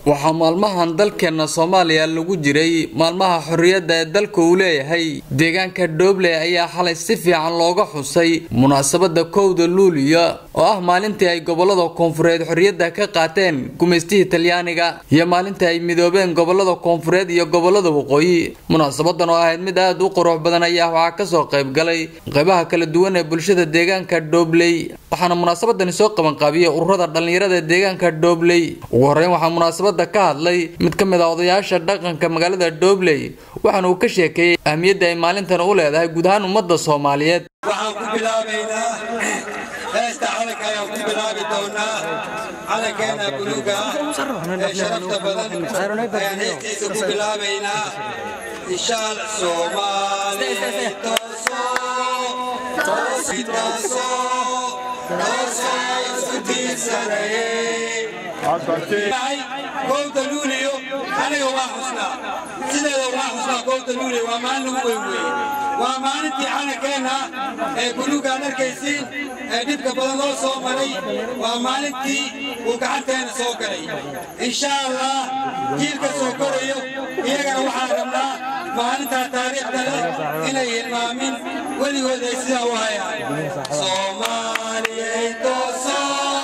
waxaa maalmahan dalkeena soomaaliya lagu jiray maalmaha xorriyadda ee dalka uu leeyahay deegaanka dhoble ayaa xalay si fiican looga xusay munaasabada kowda luuliya oo ah maalintii ay gobolada koonfureed xorriyadda ka qaateen gumaystihii talyaaniga iyo maalintii ay midoobeen gobolada koonfureed iyo gobolada waqooyi munaasabadan oo ahayd mid aada u qurux badan ayaa waxaa kasoo qayb galay qeybaha kala duwan ee bulshada deegaanka dhobley waxaana munaasabadani soo qabanqaabiyey ururada dhallinyarada ee deegaanka dhobley ugu horeyn waxaa munaasabada ka hadlay mid ka mid a odayaasha dhaqanka magaalada dhobley waxaana uu ka sheekeeyey ahmiyadda ay maalintan u leedahay guud ahaan ummadda soomaaliyeed waxaan ku bilaabaynaa heesta calanka ayaan ku bilaabi doonaa calankeena buluuga ah ee sharafta badan ayaan heestiisa ku bilaabaynaa inshaal soomaali tooso toosi tooso tooso isku tiirsanaye kowda luuliyo aniga waa xusnaa sideeda waa xusnaa kowda luuliyo waa maalin lagu weyn weeye waa maalintii calankeenna ee buluugaan arkaysiin ee dhibka badan loo soo maray waa maalintii uu gacanteena soo galay insha allah jiilka soo korayo iyagana waxaan rabnaa maalintaa taariikhda leh inay hilmaamin weligood ay sidaa u hayaan soomaaliyay tooso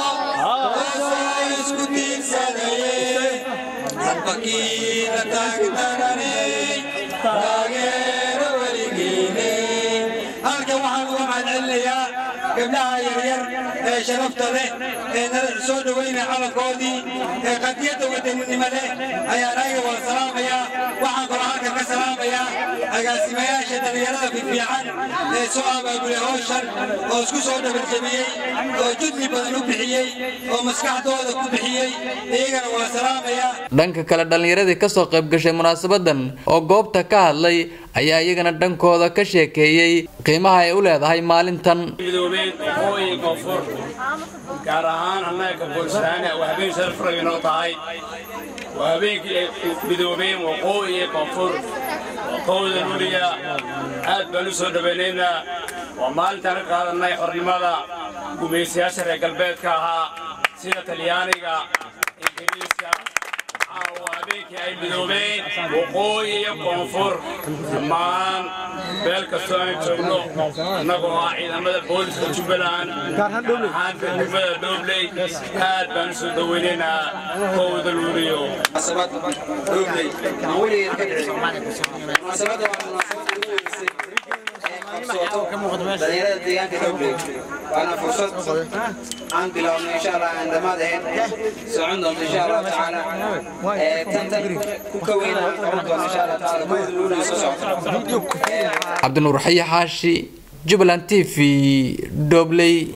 isku tiirsanaye halbakiina taagtaraney taageero weligiine halkan waxaan uga mahadcelinayaa gabdhaha yaryar ee sharafta leh ee nala soo dhowaynaya calankoodii ee qadiyadda wadaninimo leh ayaan ayaga waa salaamayaa waxaan kaloo halkan ka salaamayaa agaasimayaasha dhallinyarada fiifiican ee soo abaabulay howshan oo isku soo dhabarjabiyey oo judli badan u bixiyey oo maskaxdooda ku bixiyey iyagana waa salaamayaa dhanka kale dhallinyaradii kasoo qayb gashay munaasabadan oo goobta ka hadlay ayaa iyagana dhankooda ka sheekeeyey qiimaha ay u leedahay maalintan midoobeen waqooyi koonfur gaar ahaan annaga boolisaana waa habeen sharaf rag inoo tahay waa habeenkii ay midoobeen waqooyi iyo koonfur kowda luliya aad baan u soo dhawaynaynaa waa maalintaan ka qaadannay xornimada gumaysayaasha reer galbeedka ahaa sida talyaaniga ingiriiska waa habeenkii ay midoobeen waqooyi iyo koonfur dhammaan meel kastoo aan joogno innagoo ah ciidamada booliska jubbaland ahaan degmada dhobley aad baan u soo dhawaynaynaa kowda luuliyo dhalinyarada deegaanka dhobley waana fursad aan bilowno insha allah aan dhammaad ahayn socon doonto insha allahu tacaala tantan ku kaweyn aan qaban doono insha allah tacaala kowda luuliyo soo socota cabdinuur xayi xaashi jubbaland t v dhobley